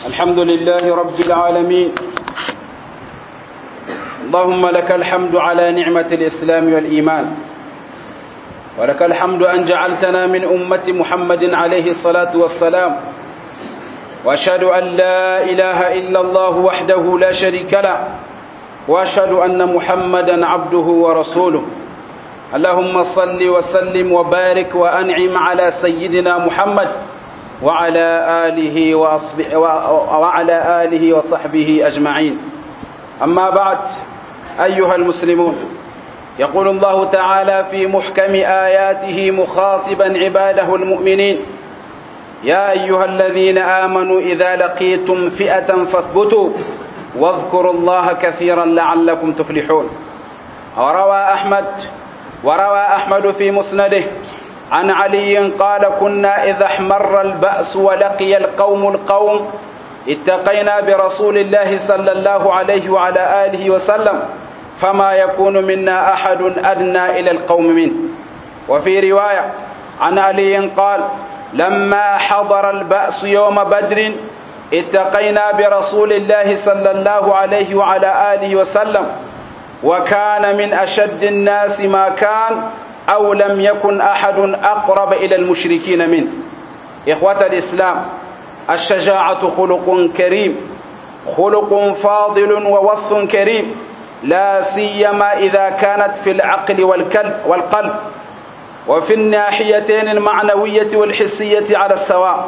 الحمد لله رب العالمين اللهم لك الحمد على نعمة الإسلام والإيمان ولك الحمد أن جعلتنا من أمة محمد عليه الصلاة والسلام وأشهد أن لا إله إلا الله وحده لا شريك له وأشهد أن محمدا عبده ورسوله اللهم صل وسلم وبارك وأنعم على سيدنا محمد وعلى آله وأصحبه وعلى آله وصحبه أجمعين أما بعد أيها المسلمون يقول الله تعالى في محكم آياته مخاطبا عباده المؤمنين يا أيها الذين آمنوا إذا لقيتم فئة فاثبتوا واذكروا الله كثيرا لعلكم تفلحون وروى أحمد وروى أحمد في مسنده عن علي قال كنا إذا احمر البأس ولقي القوم القوم اتقينا برسول الله صلى الله عليه وعلى آله وسلم فما يكون منا أحد أدنى إلى القوم منه وفي رواية عن علي قال لما حضر البأس يوم بدر اتقينا برسول الله صلى الله عليه وعلى آله وسلم وكان من أشد الناس ما كان أو لم يكن أحد أقرب إلى المشركين منه إخوة الإسلام الشجاعة خلق كريم خلق فاضل ووصف كريم لا سيما إذا كانت في العقل والقلب وفي الناحيتين المعنوية والحسية على السواء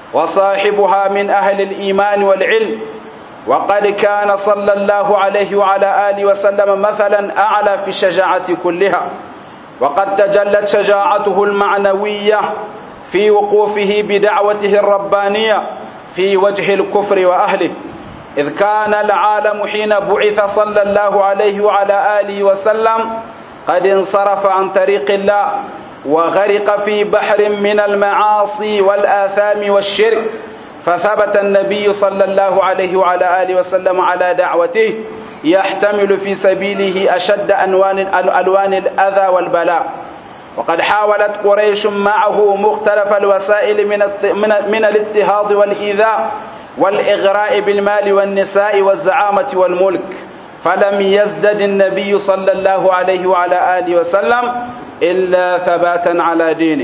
وصاحبها من أهل الإيمان والعلم وقد كان صلى الله عليه وعلى آله وسلم مثلا أعلى في الشجاعة كلها وقد تجلت شجاعته المعنوية في وقوفه بدعوته الربانية في وجه الكفر وأهله إذ كان العالم حين بعث صلى الله عليه وعلى آله وسلم قد انصرف عن طريق الله وغرق في بحر من المعاصي والآثام والشرك فثبت النبي صلى الله عليه وعلى آله وسلم على دعوته يحتمل في سبيله أشد أنوان ألوان الأذى والبلاء وقد حاولت قريش معه مختلف الوسائل من من الاضطهاد والإيذاء والإغراء بالمال والنساء والزعامة والملك فلم يزدد النبي صلى الله عليه وعلى آله وسلم إلا ثباتا على دينه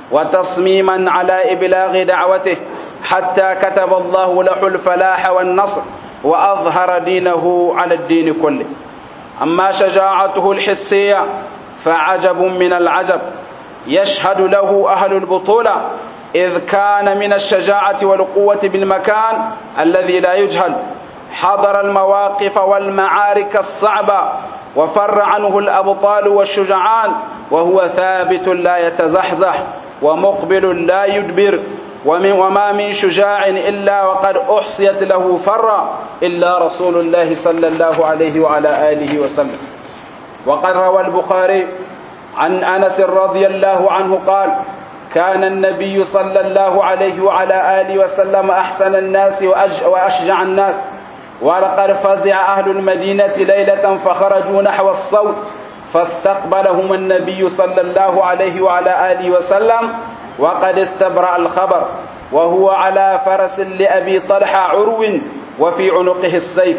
وتصميما على إبلاغ دعوته حتى كتب الله له الفلاح والنصر وأظهر دينه على الدين كله أما شجاعته الحسية فعجب من العجب يشهد له أهل البطولة إذ كان من الشجاعة والقوة بالمكان الذي لا يجهل حضر المواقف والمعارك الصعبة وفر عنه الأبطال والشجعان وهو ثابت لا يتزحزح ومقبل لا يدبر ومن وما من شجاع إلا وقد أحصيت له فرا إلا رسول الله صلى الله عليه وعلى آله وسلم وقد روى البخاري عن أنس رضي الله عنه قال كان النبي صلى الله عليه وعلى آله وسلم أحسن الناس وأشجع الناس ولقد فزع أهل المدينة ليلة فخرجوا نحو الصوت فاستقبلهم النبي صلى الله عليه وعلى آله وسلم وقد استبرأ الخبر وهو على فرس لأبي طلحة عرو وفي عنقه السيف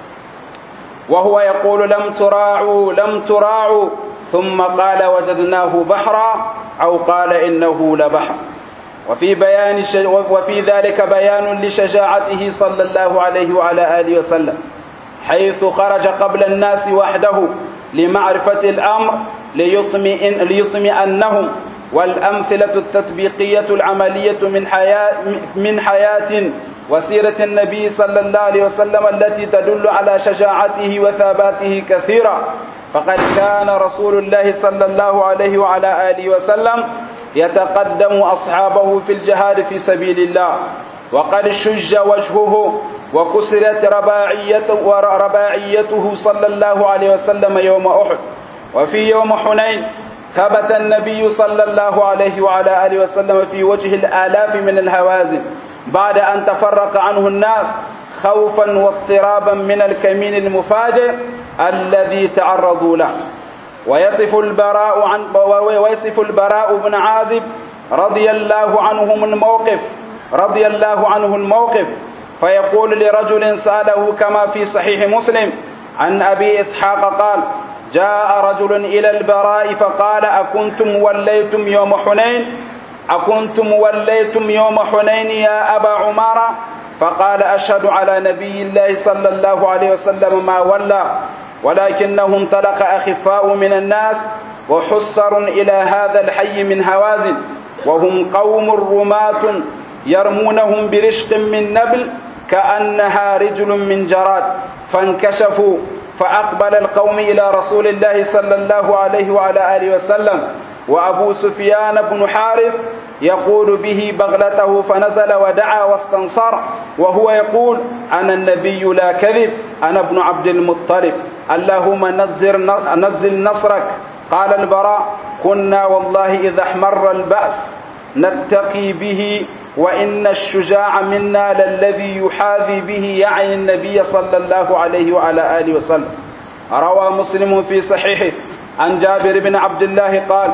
وهو يقول لم تراعوا لم تراعوا ثم قال وجدناه بحرا أو قال إنه لبحر وفي بيان وفي ذلك بيان لشجاعته صلى الله عليه وعلى آله وسلم حيث خرج قبل الناس وحده لمعرفة الأمر ليطمئن ليطمئنهم والأمثلة التطبيقية العملية من حياة من حياة وسيرة النبي صلى الله عليه وسلم التي تدل على شجاعته وثباته كثيرا فقد كان رسول الله صلى الله عليه وعلى آله وسلم يتقدم أصحابه في الجهاد في سبيل الله وقد شج وجهه وكسرت رباعيته ورباعيته صلى الله عليه وسلم يوم أحد وفي يوم حنين ثبت النبي صلى الله عليه وعلى آله وسلم في وجه الآلاف من الهوازن بعد أن تفرق عنه الناس خوفا واضطرابا من الكمين المفاجئ الذي تعرضوا له ويصف البراء عن ويصف البراء بن عازب رضي الله عنهم الموقف رضي الله عنه الموقف فيقول لرجل سأله كما في صحيح مسلم عن أبي إسحاق قال جاء رجل إلى البراء فقال أكنتم وليتم يوم حنين أكنتم وليتم يوم حنين يا أبا عمارة فقال أشهد على نبي الله صلى الله عليه وسلم ما ولى ولكنه انطلق أخفاء من الناس وحسر إلى هذا الحي من هوازن وهم قوم رماة يرمونهم برشق من نبل كأنها رجل من جراد فانكشفوا فأقبل القوم إلى رسول الله صلى الله عليه وعلى آله وسلم وأبو سفيان بن حارث يقول به بغلته فنزل ودعا واستنصر وهو يقول أنا النبي لا كذب أنا ابن عبد المطلب اللهم نزل, نزل نصرك قال البراء كنا والله إذا احمر البأس نتقي به وإن الشجاع منا للذي يحاذي به يعني النبي صلى الله عليه وعلى آله وسلم روى مسلم في صحيحه عن جابر بن عبد الله قال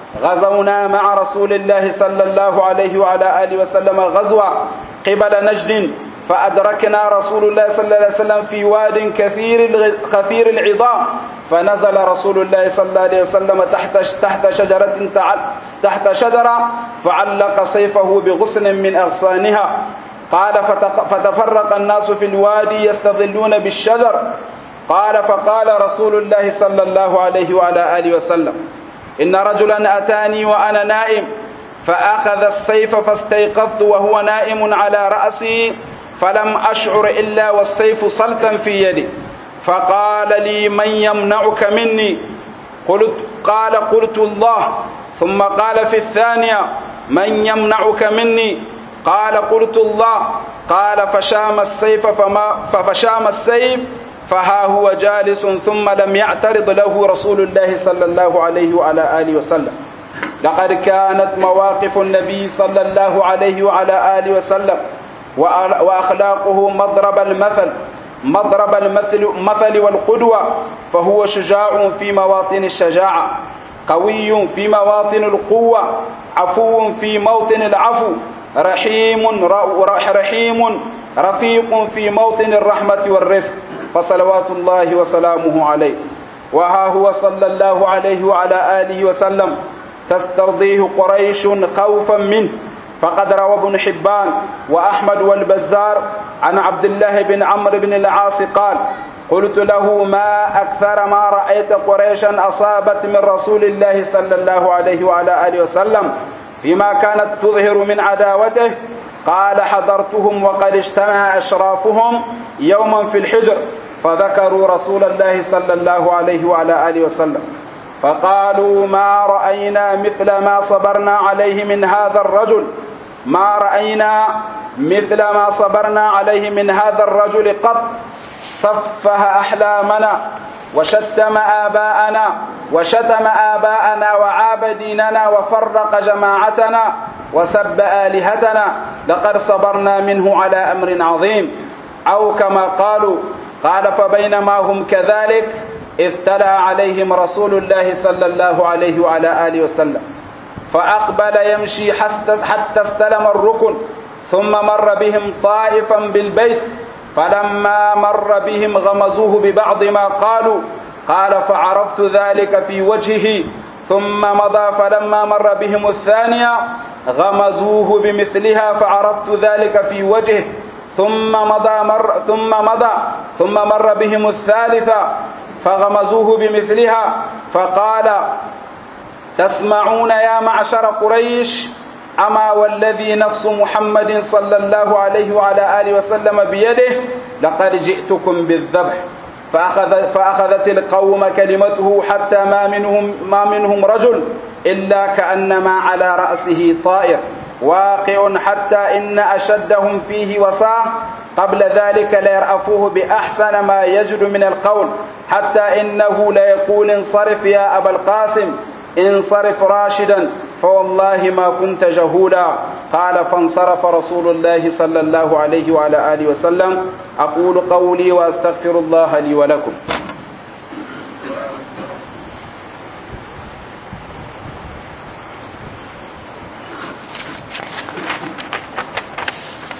غزونا مع رسول الله صلى الله عليه وعلى آله وسلم غزوة قبل نجد فأدركنا رسول الله صلى الله عليه وسلم في واد كثير كثير العظام فنزل رسول الله صلى الله عليه وسلم تحت تحت شجرة تحت شجرة فعلق سيفه بغصن من أغصانها قال فتفرق الناس في الوادي يستظلون بالشجر قال فقال رسول الله صلى الله عليه وعلى آله وسلم إن رجلا أتاني وأنا نائم فأخذ السيف فاستيقظت وهو نائم على رأسي فلم أشعر إلا والسيف صلتا في يدي فقال لي من يمنعك مني قلت قال قلت الله ثم قال في الثانية من يمنعك مني قال قلت الله قال فشام السيف فما ففشام السيف فها هو جالس ثم لم يعترض له رسول الله صلى الله عليه وعلى آله وسلم لقد كانت مواقف النبي صلى الله عليه وعلى آله وسلم وأخلاقه مضرب المثل مضرب المثل مثل والقدوة فهو شجاع في مواطن الشجاعة قوي في مواطن القوة عفو في موطن العفو رحيم رحيم رفيق في موطن الرحمة والرفق فصلوات الله وسلامه عليه وها هو صلى الله عليه وعلى آله وسلم تسترضيه قريش خوفا منه فقد روى ابن حبان وأحمد والبزار عن عبد الله بن عمرو بن العاص قال قلت له ما أكثر ما رأيت قريشا أصابت من رسول الله صلى الله عليه وعلى آله وسلم فيما كانت تظهر من عداوته قال حضرتهم وقد اجتمع أشرافهم يوما في الحجر فذكروا رسول الله صلى الله عليه وعلى آله وسلم فقالوا ما رأينا مثل ما صبرنا عليه من هذا الرجل ما رأينا مثل ما صبرنا عليه من هذا الرجل قط صفه أحلامنا وشتم آباءنا وشتم آباءنا وعاب ديننا وفرق جماعتنا وسب آلهتنا لقد صبرنا منه على أمر عظيم أو كما قالوا قال فبينما هم كذلك إذ تلا عليهم رسول الله صلى الله عليه وعلى آله وسلم فأقبل يمشي حتى استلم الركن ثم مر بهم طائفا بالبيت فلما مر بهم غمزوه ببعض ما قالوا قال فعرفت ذلك في وجهه ثم مضى فلما مر بهم الثانية غمزوه بمثلها فعرفت ذلك في وجهه ثم مضى مر ثم مضى ثم مر بهم الثالثة فغمزوه بمثلها فقال تسمعون يا معشر قريش أما والذي نفس محمد صلى الله عليه وعلى آله وسلم بيده لقد جئتكم بالذبح فأخذ فأخذت القوم كلمته حتى ما منهم ما منهم رجل إلا كأنما على رأسه طائر واقع حتى إن أشدهم فيه وصاه قبل ذلك ليرأفوه بأحسن ما يجد من القول حتى إنه ليقول انصرف يا أبا القاسم انصرف راشدا فوالله ما كنت جهولا قال فانصرف رسول الله صلى الله عليه وعلى آله وسلم أقول قولي وأستغفر الله لي ولكم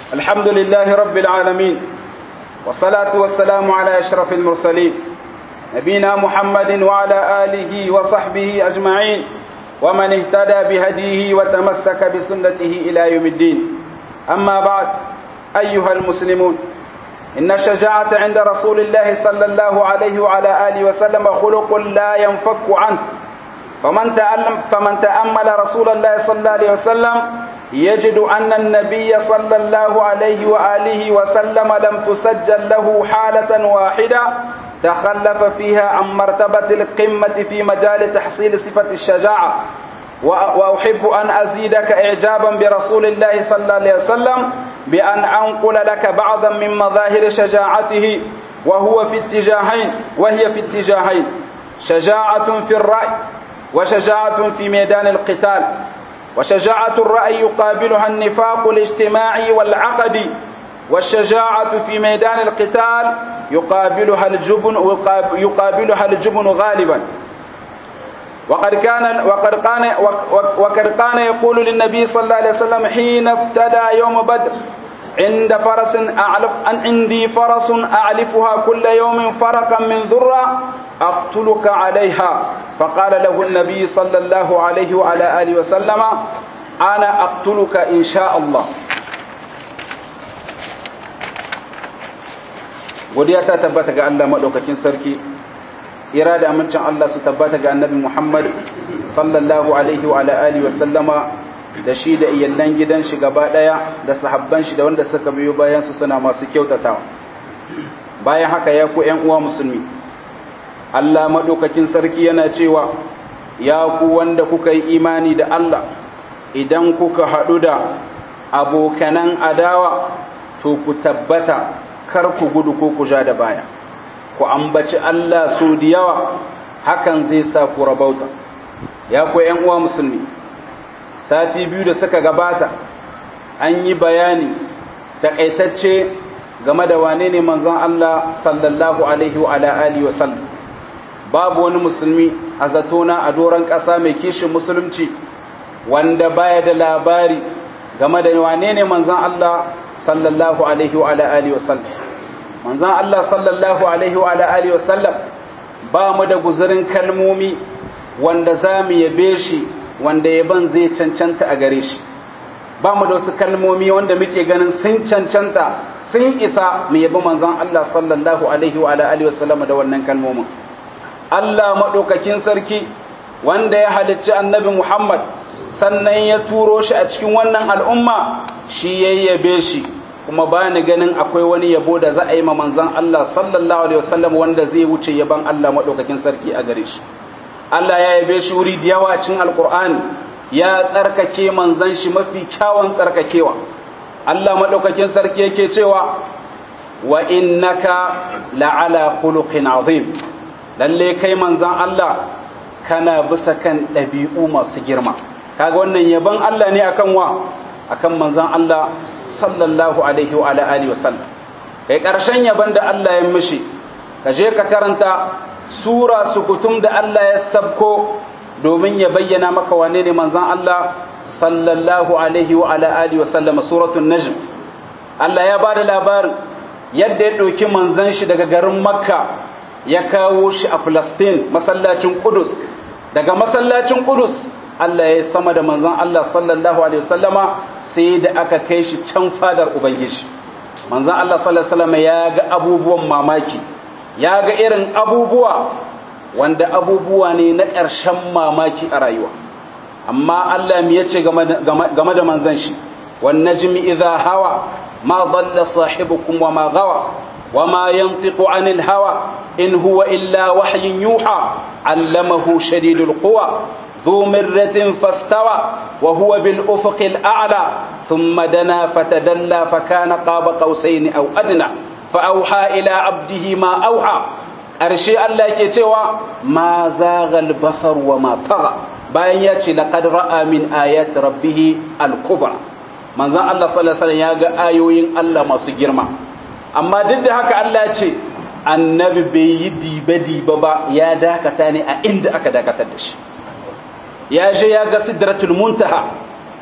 الحمد لله رب العالمين والصلاة والسلام على أشرف المرسلين نبينا محمد وعلى آله وصحبه أجمعين ومن اهتدى بهديه وتمسك بسنته إلى يوم الدين أما بعد أيها المسلمون إن الشجاعة عند رسول الله صلى الله عليه وعلى آله وسلم خلق لا ينفك عنه فمن تألم فمن تأمل رسول الله صلى الله عليه وسلم يجد أن النبي صلى الله عليه وآله وسلم لم تسجل له حالة واحدة تخلف فيها عن مرتبة القمة في مجال تحصيل صفة الشجاعة وأحب أن أزيدك إعجابا برسول الله صلى الله عليه وسلم بأن أنقل لك بعضا من مظاهر شجاعته وهو في اتجاهين وهي في اتجاهين شجاعة في الرأي وشجاعة في ميدان القتال وشجاعة الرأي يقابلها النفاق الاجتماعي والعقدي والشجاعة في ميدان القتال يقابلها الجبن يقابلها الجبن غالبا وقد كان وقد كان وقد كان يقول للنبي صلى الله عليه وسلم حين افتدى يوم بدر عند فرس أعلف أن عندي فرس أعلفها كل يوم فرقا من ذرة أقتلك عليها فقال له النبي صلى الله عليه وعلى آله وسلم أنا أقتلك إن شاء الله godiya ta tabbata ga Allah maɗaukakin sarki tsira da amincin Allah su tabbata ga annabi Muhammad sallallahu alaihi wa alihi wa sallama da shi da iyallan gidan shi gaba ɗaya da sahabban shi da wanda suka biyo bayan su suna masu kyautatawa bayan haka ya ku ƴan uwa musulmi Allah maɗaukakin sarki yana cewa ya ku wanda kuka yi imani da Allah idan kuka haɗu da abokanan adawa to ku tabbata kar ku gudu ko ku ja da baya ku ambaci Allah so da yawa hakan zai sa ku rabauta ya ku ƴan uwa musulmi sati biyu da suka gabata an yi bayani takaitacce game da wane ne manzon Allah sallallahu alaihi wa alihi wa sallam babu wani musulmi a zatona a doron ƙasa mai kishin musulunci wanda baya da labari game da wane ne manzon Allah sallallahu alaihi wa alihi wa sallam manzon Allah sallallahu alaihi wa alihi wa sallam ba mu da guzurin kalmomi wanda za mu yabe shi wanda yaban zai cancanta a gare shi ba mu da wasu kalmomi wanda muke ganin sun cancanta sun isa mu yabi manzon Allah sallallahu alaihi wa alihi wa sallam da wannan kalmomin Allah madaukakin sarki wanda ya halicci annabi Muhammad sannan ya turo shi a cikin wannan al'umma shi yayyabe shi kuma ba ni ganin akwai wani yabo da za a yi ma manzan Allah sallallahu alaihi wasallam wanda zai wuce yaban Allah maɗaukakin sarki a gare shi Allah ya yabe shi wuri da yawa cikin alkur'ani ya tsarkake manzan shi mafi kyawun tsarkakewa Allah maɗaukakin sarki yake cewa wa innaka la'ala khuluqin azim lalle kai manzan Allah kana bisa kan ɗabi'u masu girma kaga wannan yaban Allah ne akan wa akan manzan Allah sallallahu alaihi wa alihi wasallam kai karshen yaban da Allah ya mishi ka je ka karanta sura sukutum da Allah ya sabko domin ya bayyana maka wane ne manzan Allah sallallahu alaihi wa alihi wasallam suratul najm Allah ya bada labarin yadda ya ɗauki manzan shi daga garin makka ya kawo shi a Filistin masallacin Qudus daga masallacin Qudus Allah ya sama da manzon Allah sallallahu alaihi wasallama sai da aka kai shi can fadar ubangiji manzon Allah sallallahu alaihi wasallama ya ga abubuwan mamaki ya ga irin abubuwa wanda abubuwa ne na ƙarshen mamaki a rayuwa amma Allah ya ce game da manzon shi wan najmi idha hawa ma dalla sahibukum wa ma gawa وما ينطق عن الهوى إن هو إلا وحي يوحى علمه شديد القوى ذو مرة فاستوى وهو بالأفق الأعلى ثم دنا فتدلى فكان قاب قوسين أو أدنى فأوحى إلى عبده ما أوحى أرشي الله كتوى ما زاغ البصر وما طغى bayan ya ce laqad ra'a min ayati rabbih al-kubra manzon Allah sallallahu alaihi wasallam ya ga ayoyin Allah masu girma amma duk da haka Allah ya ce annabi bai yi dibe-dibe ba ya dakata ne a inda aka dakatar da shi ya je ya ga sidratul muntaha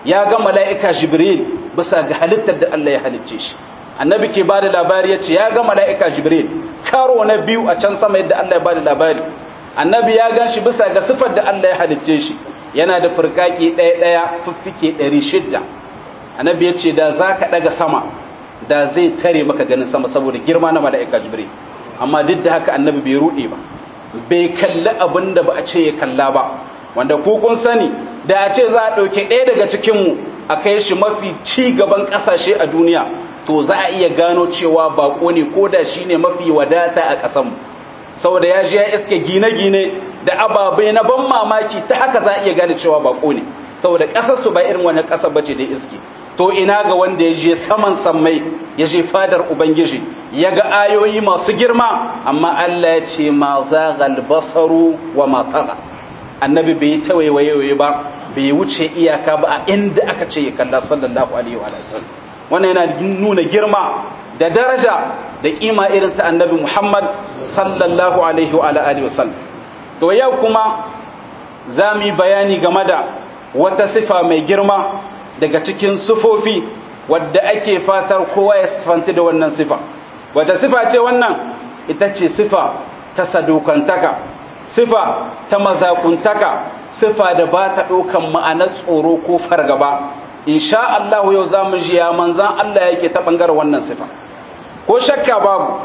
ya ga mala'ika jibril bisa ga halittar da Allah ya halicce shi annabi ke ba da labari ya ce ya ga mala'ika jibril karo na biyu a can sama yadda Allah ya ba da labari annabi ya gan shi bisa ga sifar da Allah ya halicce shi yana da furkaki ɗaya ɗaya fiffike ɗari shidda annabi ya ce da za ka ɗaga sama da zai tare maka ganin sama saboda girma na mala'ika jibril amma duk da haka annabi bai ruɗe ba bai kalli abin da ba a ce ya kalla ba wanda ku kun sani da a ce za a ɗauke ɗaya daga cikinmu a kai shi mafi ci gaban ƙasashe a duniya to za a iya gano cewa baƙo ne ko da shi ne mafi wadata a ƙasanmu saboda ya je ya iske gine-gine da ababai na ban mamaki ta haka za a iya gane cewa baƙo ne saboda ƙasarsu ba irin wani ƙasar bace da iske to ina ga wanda ya je saman sammai ya je fadar ubangiji ya ga ayoyi masu girma amma Allah ya ce ma zagal basaru wa ma taga annabi bai yi tawaiwaye ba bai wuce iyaka ba a inda aka ce ya kalla sallallahu alaihi wa sallam wannan yana nuna girma da daraja da kima irin ta annabi Muhammad sallallahu alaihi wa alihi wa sallam to yau kuma za mu yi bayani game da wata sifa mai girma daga cikin sufofi wadda ake fatar kowa ya sifanti da wannan sifa wata sifa ce wannan ita ce sifa ta sadokantaka sifa ta mazakuntaka sifa da ba ta ɗaukan ma'anar tsoro ko fargaba insha Allah yau za mu ji ya manzan Allah yake ta ɓangar wannan sifa ko shakka babu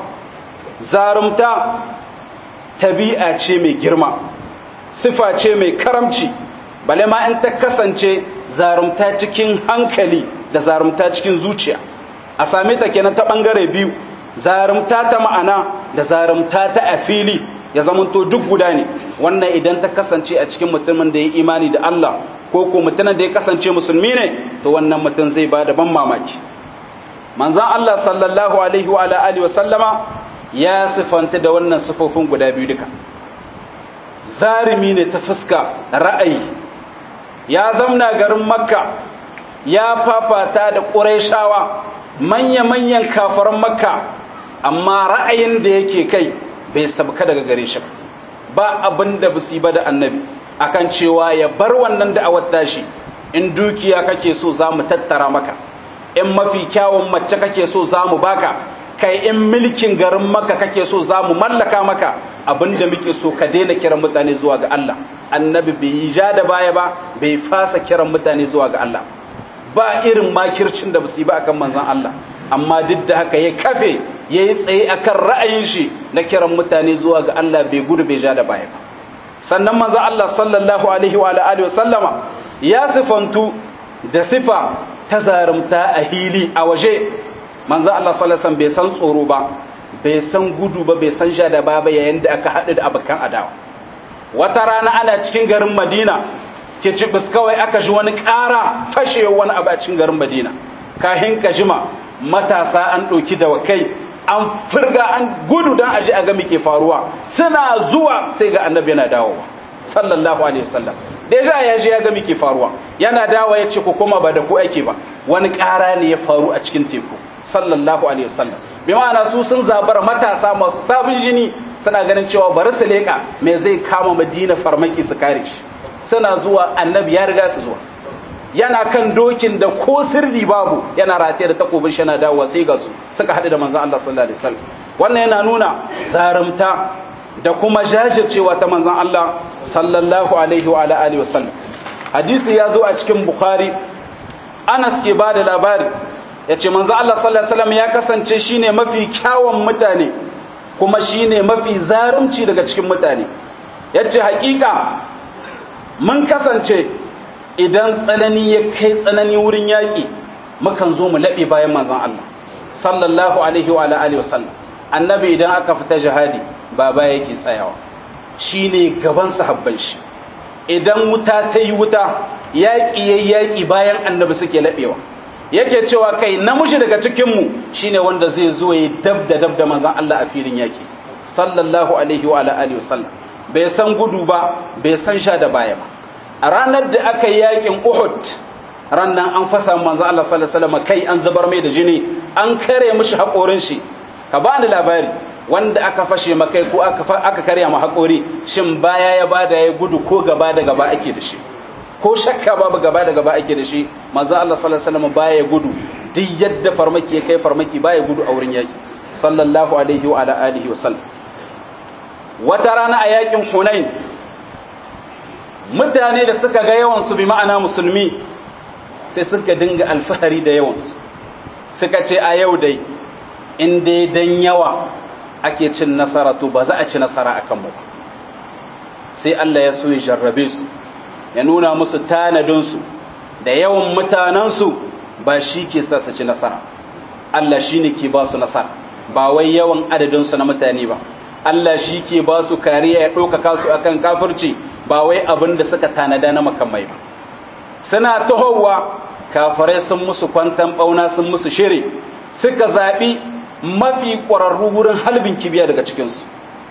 zarumta tabi'a ce mai girma sifa ce mai karamci bale ma in ta kasance zarumta cikin hankali da zarumta cikin zuciya a same ta kenan ta ɓangare biyu zarumta ta ma'ana da zarumta ta a fili ya zamanto duk guda ne wannan idan ta kasance a cikin mutumin da ya imani da Allah ko ko mutumin da ya kasance musulmi ne to wannan mutum zai ba da ban mamaki manzon Allah sallallahu alaihi wa alihi wa sallama ya sifanta da wannan sifofin guda biyu duka zarimi ne ta fuska ra'ayi ya zamna garin makka ya fafata da ƙurayshawa manya-manyan kafaran makka amma ra'ayin da yake kai bai sabka daga gare shi ba abin da busi ba da annabi akan cewa ya bar wannan da'awar tashi in dukiya kake so za mu tattara maka in mafi kyawun mace kake so za mu baka kai in milkin garin maka kake so za mu mallaka maka abin da muke so ka daina kiran mutane zuwa ga Allah annabi bai yi ja da baya ba bai fasa kiran mutane zuwa ga Allah ba irin makircin da basu yi ba akan manzon Allah amma duk da haka ya kafe ya yi tsaye akan ra'ayin shi na kiran mutane zuwa ga Allah bai gudu bai ja da baya ba sannan manzon Allah sallallahu alaihi wa alihi wa sallama ya sifantu da sifa ta zarumta a hili a waje manzon Allah sallallahu alaihi bai san tsoro ba bai san gudu ba bai san ja da baya ba yayin da aka haɗu da abokan adawa wata rana ana cikin garin Madina ke cibis kawai aka ji wani ƙara fashewa wani abu a cikin garin Madina kahin ka jima matasa an ɗauki dawakai an firga an gudu don aji a ga ke faruwa suna zuwa sai ga annabi yana dawowa sallallahu alaihi wasallam deja ya je ya ga ke faruwa yana dawo ya ce ku koma ba da ku ake ba wani ƙara ne ya faru a cikin teku sallallahu alaihi wasallam bi ma'ana su sun zabar matasa masu sabon jini suna ganin cewa bari su leƙa me zai kama madina farmaki su kare shi suna zuwa annabi ya riga su zuwa yana kan dokin da ko sirri babu yana rataye da takobin shi yana dawowa sai ga su suka haɗu da manzon Allah sallallahu alaihi wasallam wannan yana nuna zarumta da kuma jajircewa ta manzon Allah sallallahu alaihi wa alihi wasallam hadisi ya zo a cikin bukhari Anas ke ba da labari ya ce manzon Allah sallallahu alaihi wasallam ya kasance shine mafi kyawun mutane kuma shine mafi zarumci daga cikin mutane yace hakika mun kasance idan tsanani ya kai tsanani wurin yaƙi mukan zo mu laɓe bayan manzon Allah sallallahu alaihi wa alihi wa sallam annabi idan aka fita jihadi baba yake tsayawa shine gaban sahabban shi idan wuta ta yi wuta yaƙi yayi yaƙi bayan annabi suke laɓewa yake cewa kai namiji daga cikin mu shine wanda zai zo ya dab da dab da manzon Allah a filin yaƙi sallallahu alaihi wa alihi wa sallam bai san gudu ba bai san sha da baya ba a ranar da aka yi yakin Uhud rannan an fasa manzo Allah sallallahu alaihi wasallam kai an zubar mai da jini an kare mishi haƙorin shi ka bani labari wanda aka fashe makai ko aka aka karya ma haƙori shin baya ya bada ya gudu ko gaba da gaba ake da shi ko shakka babu gaba da gaba ake da shi manzo Allah sallallahu alaihi wasallam baya gudu duk yadda farmaki ya kai farmaki baya gudu a wurin yaki sallallahu alaihi wa ala alihi wa sallam wata rana a yakin Hunain mutane da suka ga yawan su bi ma'ana musulmi sai suka dinga alfahari da yawan su suka ce a yau dai in dai dan yawa ake cin nasara to ba za a ci nasara akan mu ba sai Allah ya so ya jarrabe su ya nuna musu tanadinsu da yawan mutanensu ba shi ke sa su ci nasara Allah shi ne ke ba su nasara ba wai yawan adadinsu na mutane ba Allah shi ke ba su kariya ya ɗaukaka su akan kafirci ba wai abin da suka tanada na makamai ba suna tahowa kafirai sun musu kwantan ɓauna sun musu shiri suka zaɓi mafi ƙwararru wurin halbin kibiya daga cikinsu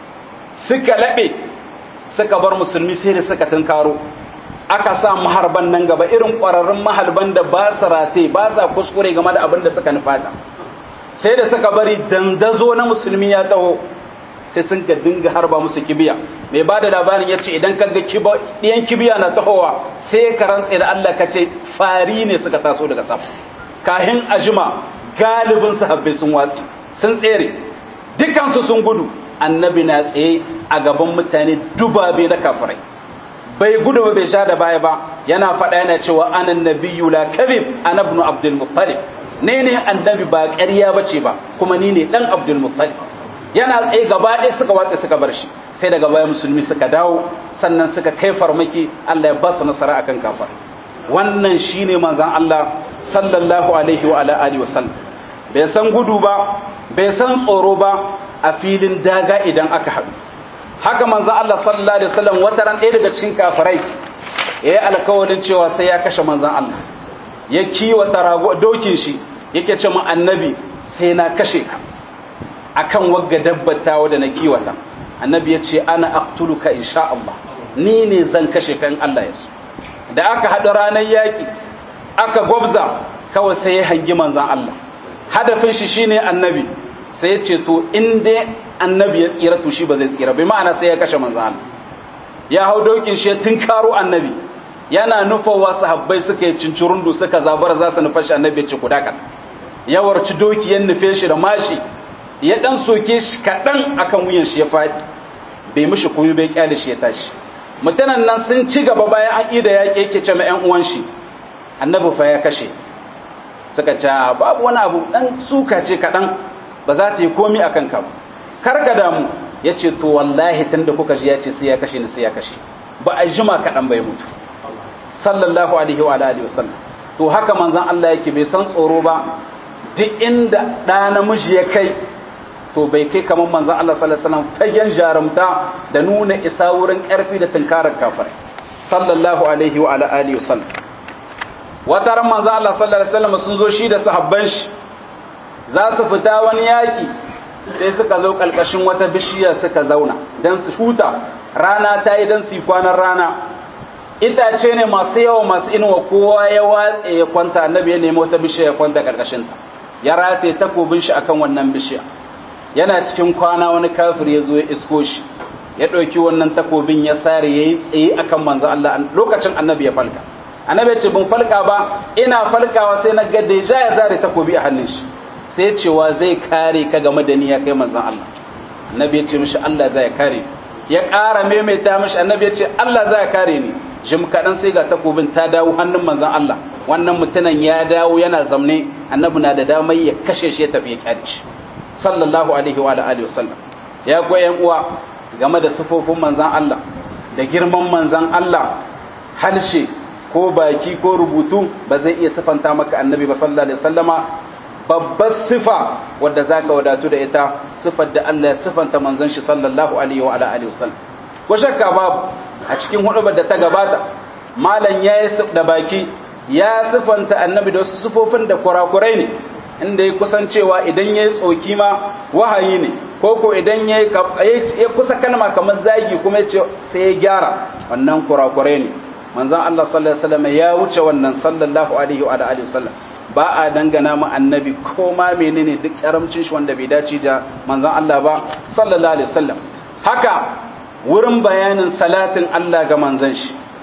suka laɓe suka bar musulmi sai da suka tunkaro aka sa maharban nan gaba irin ƙwararrun maharban da ba su rate ba sa kuskure game da abin da suka nufata sai da suka bari dandazo na musulmi ya taho sai sun ga dinga harba musu kibiya mai ba da labarin ya ce idan ka ga ɗiyan kibiya na tahowa sai ka rantse da Allah ka ce fari ne suka taso daga sama kahin ajima galibin sahabbai sun watsi sun tsere dukansu sun gudu annabi na tsaye a gaban mutane dubabe na kafirai bai gudu ba bai sha da baya ba yana faɗa yana cewa anan nabiyyu la kadhib ana ibn abdul muttalib ne ne annabi ba ƙarya bace ba kuma ni ne dan abdul muttalib yana tsaye gaba ɗaya suka watse suka bar shi sai daga baya musulmi suka dawo sannan suka kai farmaki Allah ya ba su nasara akan kafar wannan shine manzon Allah sallallahu alaihi wa ala alihi wasallam bai san gudu ba bai san tsoro ba a filin daga idan aka haɗu haka manzon Allah sallallahu alaihi wasallam wata ran ɗaya daga cikin kafirai ya yi alkawarin cewa sai ya kashe manzon Allah ya kiwata rago dokin shi yake ce mu annabi sai na kashe ka akan wagga dabbatawa da na kiwata annabi ya ce ana aqtuluka insha Allah ni ne zan kashe kan Allah ya so da aka haɗu ranar yaƙi aka gwabza kawai sai ya hangi manzan Allah hadafin shi shine annabi sai ya ce to in dai annabi ya tsira to shi ba zai tsira bai ma'ana sai ya kashe manzan Allah ya hau dokin shi tun karo annabi yana nufawa sahabbai suka yi cincirundu suka zabara za su nufa shi annabi ya ce ku dakan ya warci doki ya nufe shi da mashi ya dan soke shi kaɗan akan wuyan shi ya faɗi bai mishi komai bai kyale shi ya tashi mutanen nan sun ci gaba bayan an ida yaƙi yake ce ma ƴan uwan shi annabi fa ya kashe suka ce babu wani abu dan suka ce kaɗan ba za ta yi komi akan ka ba kar ka damu ya ce to wallahi tun da kuka ji ya ce sai ya kashe ni sai ya kashe ba a jima kaɗan bai mutu sallallahu alaihi wa alihi wasallam to haka manzon Allah yake bai san tsoro ba duk inda ɗa namiji ya kai to bai kai kamar manzon Allah sallallahu alaihi wasallam fagen jarumta da nuna isa wurin ƙarfi da tunkarar kafirai sallallahu alaihi wa alihi wasallam wata ran manzon Allah sallallahu alaihi wasallam sun zo shi da sahabban shi za su fita wani yaƙi sai suka zo ƙalƙashin wata bishiya suka zauna don su huta rana ta yi don su yi kwanan rana itace ne masu yawa masu inuwa kowa ya watse ya kwanta annabi ya nemi wata bishiya ya kwanta ƙarƙashinta ya rataye takobin shi akan wannan bishiya yana cikin kwana wani kafir ya zo ya isko shi ya ɗauki wannan takobin ya sare ya yi tsaye akan manzo Allah lokacin annabi ya falka annabi ya ce bin falka ba ina falkawa sai na ga deja ya zare takobi a hannun shi sai cewa zai kare ka game da ni ya kai manzon Allah annabi ya ce mishi Allah zai kare ya ƙara maimaita mishi annabi ya ce Allah zai kare ni jim kaɗan sai ga takobin ta dawo hannun manzon Allah wannan mutumin ya dawo yana zamne annabi na da damar ya kashe shi ya tafi ya kyale shi sallallahu alaihi wa alihi wasallam ya ko ƴan uwa game da sifofin manzon Allah da girman manzon Allah halshe ko baki ko rubutu ba zai iya sifanta maka annabi ba sallallahu alaihi wasallama babbar sifa wadda za ka wadatu da ita sifar da Allah ya sifanta manzon shi sallallahu alaihi wa alihi wasallam ko shakka babu a cikin hudubar da ta gabata malam ya yi da baki ya sifanta annabi da wasu sifofin da kurakurai ne inda ya kusan cewa idan ya yi tsoki ma wahayi ne ko ko idan ya kusa kalma kamar zagi kuma ya ce sai ya gyara wannan kurakurai ne manzon Allah sallallahu alaihi wasallam ya wuce wannan sallallahu alaihi wa alihi wasallam ba a dangana mu annabi ko ma menene duk karamcin shi wanda bai dace da manzon Allah ba sallallahu alaihi wasallam haka wurin bayanin salatin Allah ga manzon shi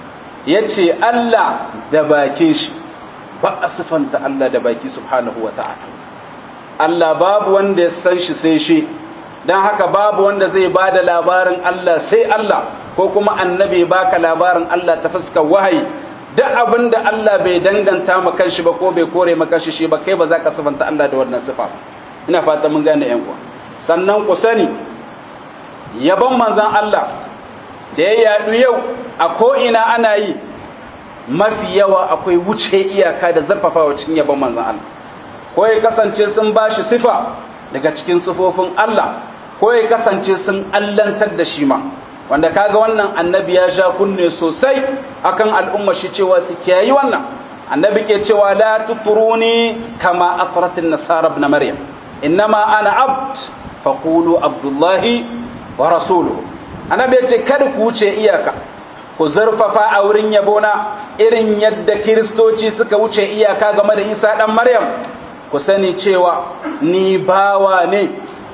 yace Allah da bakin shi ba a sifanta Allah da baki subhanahu wa ta'ala Allah babu wanda ya san shi sai shi don haka babu wanda zai ba da labarin Allah sai Allah ko kuma annabi baka labarin Allah ta fuskar wahayi duk abin da Allah bai danganta ma kanshi ba ko bai kore ma kanshi shi ba kai ba za ka sifanta Allah da wannan sifa ina fata mun gane yan uwa sannan ku sani yabon manzon Allah da ya yadu yau a ko ina ana yi mafi yawa akwai wuce iyaka da zarfafawa cikin yabon manzon Allah ko ya kasance sun bashi sifa daga cikin sifofin Allah ko ya kasance sun allantar da shi ma wanda kaga wannan annabi ya sha kunne sosai akan al'umma shi cewa su kiyayi wannan annabi ke cewa la tuturuni kama atratin nasara ibn maryam innama ana abd faqulu abdullahi wa rasuluhu annabi ya ce kada ku wuce iyaka ku zurfafa a wurin yabona irin yadda kiristoci suka wuce iyaka game da isa dan maryam ku sani cewa ni bawa ne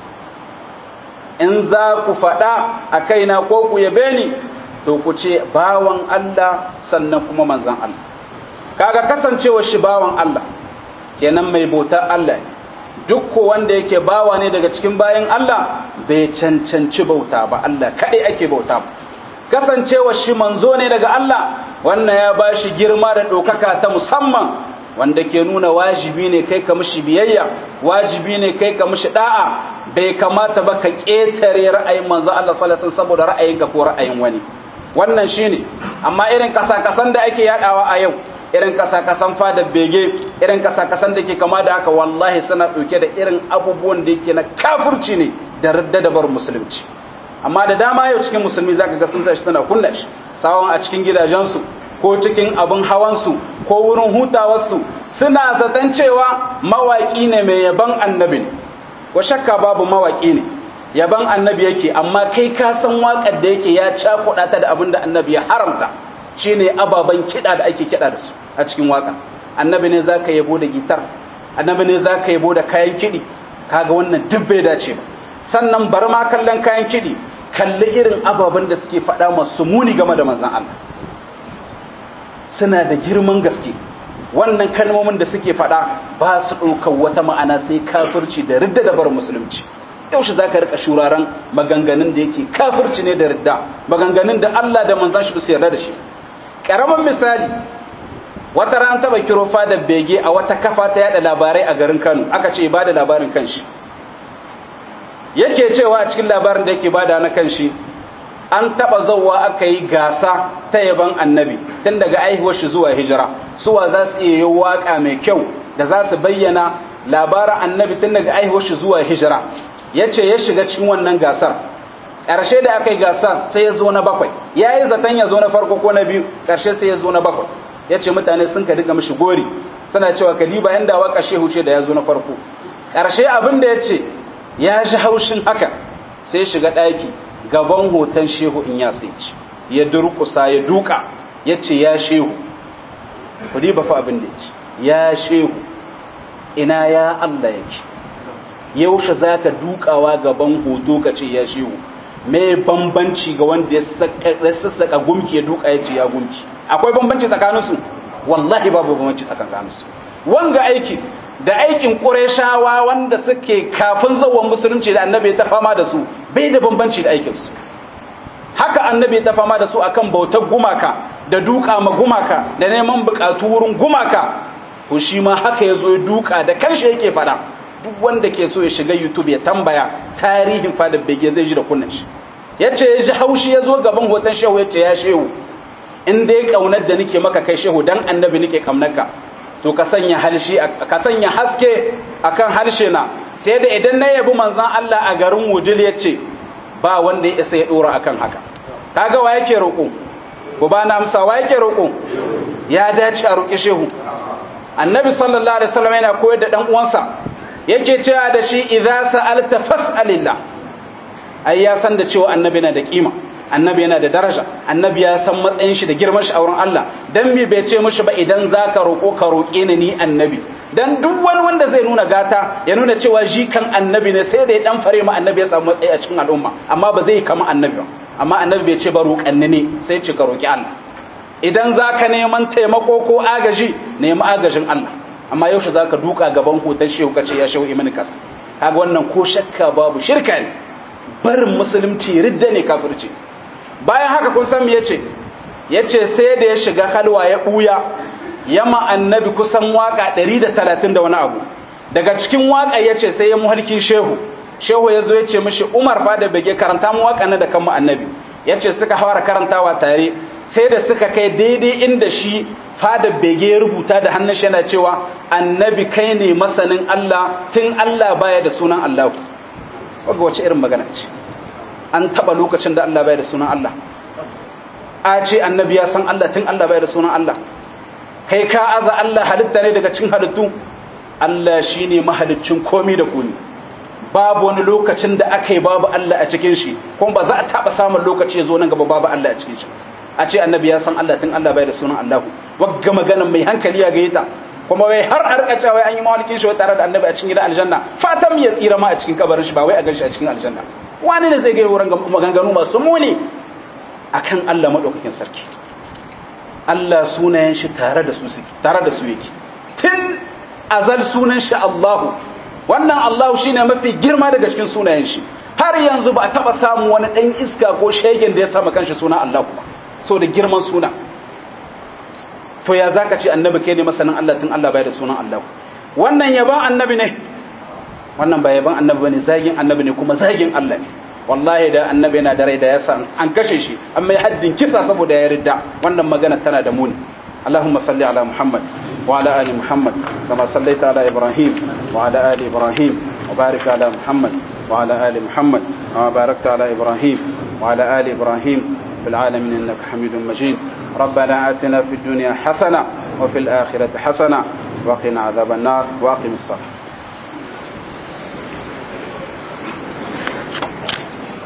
in za ku faɗa a kaina ko ku yabe ni to ku ce bawan Allah sannan kuma manzan Allah kaga kasancewa shi bawan Allah kenan mai bautar Allah duk ko wanda yake bawa ne daga cikin bayan Allah bai cancanci bauta ba Allah kaɗai ake bauta ba kasancewa shi manzo ne daga Allah wannan ya ba shi girma da ɗaukaka ta musamman wanda ke nuna wajibi ne kai ka mishi biyayya wajibi ne kai ka mishi da'a bai kamata ba ka ƙetare ra'ayin manzo Allah sallallahu alaihi saboda ra'ayinka ko ra'ayin wani wannan shine amma irin kasa-kasan da ake yadawa a yau irin kasa-kasan fadar bege irin kasa-kasan da ke kama da haka wallahi suna ɗauke da irin abubuwan da yake na kafirci ne da radda da bar musulunci amma da dama yau cikin musulmi zaka ga sun sa shi suna kunna shi sawon a cikin gidajensu ko cikin abin hawansu ko wurin hutawarsu suna zaton cewa mawaƙi ne mai yaban annabi ne ko shakka babu mawaƙi ne yaban annabi yake amma kai ka san waƙar da yake ya cakuɗa ta da abin da annabi ya haramta shine ababen kiɗa da ake kiɗa da su a cikin waƙa annabi ne za ka yabo da gitar annabi ne za ka yabo da kayan kiɗi kaga wannan duk bai dace ba sannan bar ma kallon kayan kiɗi kalli irin ababen da suke faɗa masu muni game da manzan Allah suna da girman gaske wannan kalmomin da suke faɗa ba su ɗaukar wata ma'ana sai kafirci da ridda da bar musulunci yaushe za ka rika shuraren maganganun da yake kafirci ne da ridda maganganun da Allah da manzan shi su yarda da shi ƙaramin misali wata ran taɓa kiro fadar bege a wata kafa ta yada labarai a garin Kano aka ce ba da labarin kanshi yake cewa a cikin labarin da yake bada na kanshi an taba zauwa aka yi gasa ta yaban annabi tun daga aihuwar shi zuwa hijira suwa za su iya yi waka mai kyau da za su bayyana labarin annabi tun daga aihuwar shi zuwa hijira ya ce ya shiga cikin wannan gasar ƙarshe da aka yi gasar sai ya zo na bakwai ya yi zaton ya zo na farko ko na biyu ƙarshe sai ya zo na bakwai ya ce mutane sun ka diga mishi gori suna cewa kadiba yan dawa ƙashe huce da ya zo na farko ƙarshe abin da ya ce ya ji haushin haka sai shiga ɗaki gaban hoton shehu in ya sai ci ya durkusa ya duka ya ce ya shehu kudi ba fa abin da ya ce ya shehu ina ya Allah yake yaushe za ka dukawa gaban hoto ka ce ya shehu me bambanci ga wanda ya sassaka gumki ya duka ya ce ya gumki akwai bambanci tsakaninsu wallahi babu bambanci tsakaninsu wanga aiki da aikin ƙureshawa wanda suke kafin zawon musulunci da annabi ta fama da su bai da bambanci da aikinsu haka annabi ta fama da su akan bautar gumaka da duka ma gumaka da neman buƙatu wurin gumaka to shi ma haka ya zo ya duka da kanshi yake faɗa duk wanda ke so ya shiga youtube ya tambaya tarihin fadar bege zai ji da kunnan shi ya ce ya ji haushi ya zo gaban hoton shehu ya ce ya shehu in dai ƙaunar da nake maka kai shehu dan annabi nake ƙaunarka to ka sanya harshe ka sanya haske akan harshe na ta yadda idan na yabi manzon Allah a garin Wujil yace ba wanda ya isa ya dora akan haka kaga wa yake roƙo ko ba na amsa wa yake roƙo ya dace a roƙi shehu annabi sallallahu alaihi wasallam yana koyar da dan uwansa yake cewa da shi idza sa'alta fas'alillah ai ya san da cewa annabi na da kima annabi yana da daraja annabi ya san matsayin shi da girman shi a wurin Allah dan me bai ce mishi ba idan zaka roƙo ka roƙe ni ni annabi dan duk wani wanda zai nuna gata ya nuna cewa shi kan annabi ne sai da ya dan fare ma annabi ya samu matsayi a cikin al'umma amma ba zai kama annabi ba amma annabi bai ce ba roƙanni ne sai ce ka roƙi Allah idan za ka neman taimako ko agaji nemi agajin Allah amma yaushe za ka duka gaban hoton shehu ka ce ya shehu imani kasa kaga wannan ko shakka babu shirka ne barin musulunci ridda ne kafirci bayan haka kun san me yace yace sai da ya shiga halwa ya buya yama annabi kusan waka 130 da wani abu daga cikin waka yace sai ya muhalkin shehu shehu ya zo ya ce mishi umar fa da bege karanta mu waka na da kanmu annabi yace suka fara karantawa tare sai da suka kai daidai inda shi fada bege ya rubuta da hannun shi yana cewa annabi kai ne masanin Allah tun Allah baya da sunan Allah kaga wace irin magana ce an taba lokacin da Allah baya da sunan Allah a ce annabi ya san Allah tun Allah baya da sunan Allah kai ka aza Allah halitta ne daga cikin halittu Allah shine mahaliccin komi da komi babu wani lokacin da aka yi babu Allah a cikin shi kuma ba za a taba samun lokaci ya zo nan gaba babu Allah a cikin shi a ce annabi ya san Allah tun Allah bai da sunan Allahu wagga maganan mai hankali ya gaita kuma wai har a rika cewa an yi mawalikin shi tare da annabi a cikin gidan aljanna fatan ya tsira ma a cikin kabarin shi ba wai a gan shi a cikin aljanna wani ne zai ga wurin maganganu masu muni akan Allah madaukakin sarki Allah sunayen shi tare da su suke tare da su yake tun azal sunan shi Allahu wannan Allahu shine mafi girma daga cikin sunayen shi har yanzu ba a taba samu wani dan iska ko shegen da ya sama kanshi suna Allahu ba so da girman suna to ya zaka ce annabi kai ne masanin Allah tun Allah bai da sunan Allah wannan yaban annabi ne wannan ba yaban annabi bane zagin annabi ne kuma zagin Allah ne wallahi da annabi yana da rai da yasa an kashe shi an mai haddin kisa saboda ya ridda wannan magana tana da muni اللهم صل على محمد وعلى ال محمد كما صليت على ابراهيم وعلى ال ابراهيم وبارك على محمد وعلى ال محمد كما باركت على ابراهيم وعلى ال ابراهيم في العالمين انك حميد مجيد ربنا اتنا في الدنيا حسنه وفي الاخره حسنه وقنا عذاب النار واقم الصلاه